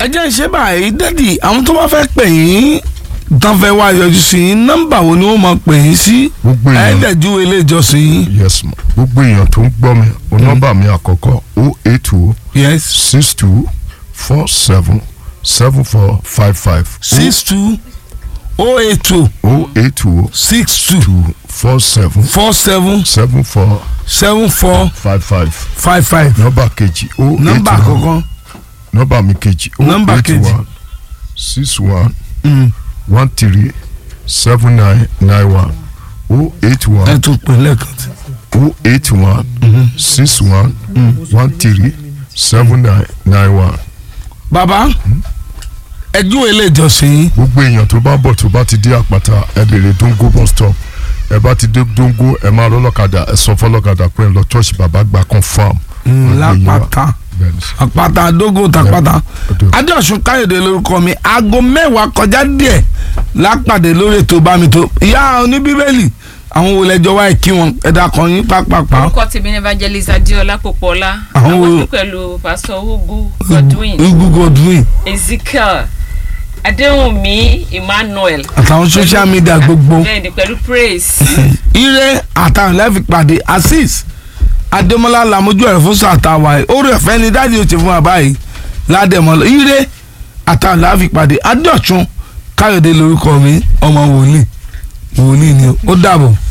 ẹ jẹ́ ìṣe báyìí dádì àwọn tó bá fẹ́ pè yín tán fẹ́ wá yọjú sí yín nọ́mbà wo ni wọ́n máa pè yín sí gbogbo èèyàn ẹ̀ẹ́dẹ̀jú ilé ìjọsìn yín. yes ma gbogbo èèyàn tó ń gbọ́ mi o nọ́mbà mi àkọ́kọ́ o eight two yes six two four seven seven four five five six two oh eight two o eight two six two two four seven four seven seven four seven four five five five five nọ́mbà kejì o eight nọ́mbà one àkọ́kọ́ nọ́mbà mi kejì o Nọ́mbà eight kejì. one six one Mm. one three seven nine nine one o eight ẹ one tún pè lẹ́ẹ̀kan tí. o eight one six one one three seven nine nine one. bàbá ẹjú ilé ìjọsìn yín gbogbo èèyàn tó bá bọ̀ tó bá ti dé àpáta ẹ bèrè dongo bus stop ẹ bá ti dé dongo ẹ máa lọ lọ́kadà ẹ sọ fọlọ́kadà pé ẹ lọ church bàbá gba confam. lápáta bẹ́ẹ̀ni sọ. àpáta dógò tàpáta Ọdún. adéọ̀sùn káyọ̀dé lórúkọ mi aago mẹ́wàá kọjá díẹ̀ lápàdé lórí ètò bámi tó ìyá oníbíbélì àwọn wo lẹjọ wáyé kí wọn ẹ̀dá kan yín pápápá orúkọ tèmi ní evangelist adéọlá pòpọlá Àwọn àwọn wo- tó pẹ̀lú pastor ugu godwin igu godwin ezekiel adéhùnmí emmanuel àtàwọn social media gbogbo bẹ́ẹ̀ni pẹ̀lú praise ire àtàwọn lẹ́fì pàdé azeez adémọlá làmójú ẹ̀rọ fún sàtàwà ẹ̀ orí ẹ̀fẹ́ ni dáàdi ò ti fún wa báyìí ládẹ́mọlá ire àtàwọn lẹ́fì pàdé adéọ̀sùn káyọ̀dé lórúkọ mi ọmọ wòlíì wòlíì ni ó dàbọ̀.